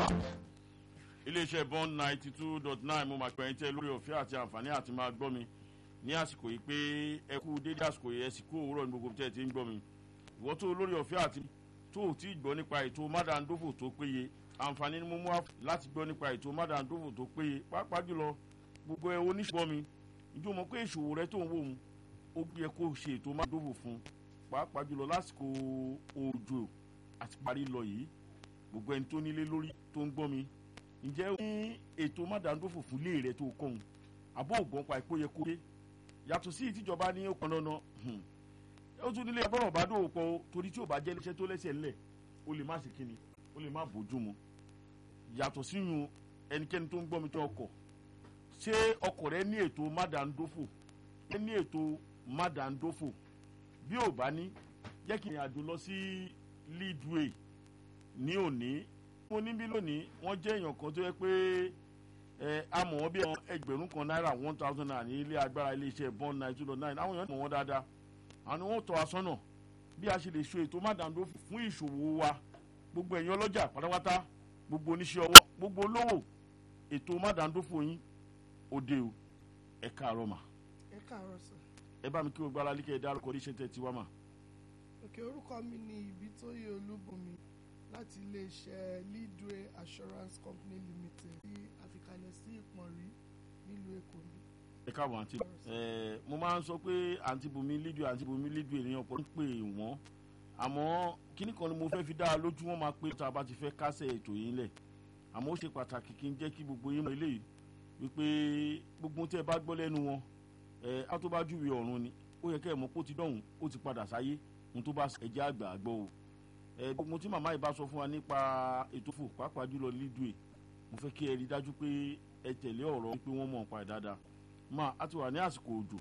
iléeṣẹ́ bond ninety two dot nine mo máa pẹ̀yìn tẹ́ lórí ọ̀fẹ́ àti àǹfààní àti máa gbọ́ mi ní àsìkò yìí pé ẹ kú dédé àsìkò yìí ẹ sì kú òwúrọ̀ ní gbogbo tẹ́ ẹ ti ń gbọ́ mi ìwọ́ tó lórí ọ̀fẹ́ àti tó ò tí ì gbọ́ nípa ètò mádàndófò tó péye àǹfààní ni mo mú wá láti gbọ́ nípa ètò mádàndófò tó péye pàápàá jùlọ gbogbo ẹ oníṣòwò mi ìjọ mọ̀ pé ìṣòwò rẹ tó ń wò ó ó yẹ kó ṣe ètò mádàndófò fún pàápàá jùlọ lásìkò òjò àti parí lọ yìí gbogbo ẹni tó nílé lórí tó ń gbọ́ mi ǹjẹ́ ó ní ètò mádàndófò fún ilé rẹ tó kọ́hún àbó ògbọ́n pa ìpó yẹ kó dé yàtọ̀ sí ìtìjọba ní ọkàn dandan ó tún nílé abọ́rọ̀ bá dòwò pọ̀ torí tí ò bá jẹ́ iléeṣẹ́ tó lẹ́sẹ̀ ńlẹ̀ ó lè má ṣe kíni ó lè má bójú mu yàtọ̀ síyun ẹnikẹ́ni tó ń gbọ́ mi tó ọkọ̀ ṣé ọkọ̀ rẹ ní ètò mádàndófò ẹ ní ètò mádàndófò bí ò bá ní jẹ́ kí ìrìn àjò lọ sí leadway ní òní mo níbí lónìí wọ́n jẹ́ èèyàn kan tó yẹ pé ẹ amọ̀ wọn bí ẹgbẹ̀rún kan náírà one thousand naira ní ilé agbára iléeṣẹ́ bond nine two dot nine àwọn èèyàn mọ̀ wọ́n dáadáa àwọn ni wọ́n tọ́ asọ́nà bí a ṣe lè ṣe ètò mádàndó fún ìṣòwò wa gbogbo ẹ̀yin ọlọ́jà pátápátá gbogbo oníṣẹ́ ọwọ́ gbogbo olówó ètò mádàndó fún yín òde o ẹ káàárọ̀ mà. ẹ káàárọ̀ sọ. ẹ bá mi kí gbogbo alálẹ́ kẹ́ ẹ dárúkọ oníṣẹ́ tẹ̀ tiwa mà. òkè orúkọ mi ni Ìbítóyè Olúbùnmi láti iléeṣẹ́ leadway assurance company limited tí àfikalẹ̀ sí ìpọ̀nrí nílùú èkó ni. ẹ káàbọ̀ àǹtí ẹ mo máa ń sọ pé àǹtí bùnmi leadway àǹtí bùnmi leadway ènìyàn pọ̀ ń pè wọ́n àmọ́ kíní kan ni mo fẹ́ fi dá a lójú wọn máa pé tá a bá ti fẹ́ kásẹ̀ ètò yìí lẹ̀ àmọ́ ó ṣe pàtàkì kí n jẹ́ kí gbogbo yín mọ̀ eléyìí wípé gbogbo tẹ́ ẹ bá gbọ́ lẹ́nu wọn ẹ á tó bá júwe ọ̀run ni ó yẹ kẹ́ ẹ mọ̀ pé ó ti dọ̀hún ó ti padà sáyé ohun tó bá ẹ̀jẹ̀ àgbà àgbọ̀ o ẹ gbogbo tí màmá yìí bá sọ fún wa nípa ètò fò pàápàá jùlọ lídùé mo fẹ́ kí ẹ rí dájú pé ẹ tẹ̀lé ọ̀rọ̀ pé wọ́n mọ̀ nípa ẹ̀ dáadáa máa á ti wà ní àsìkò òjò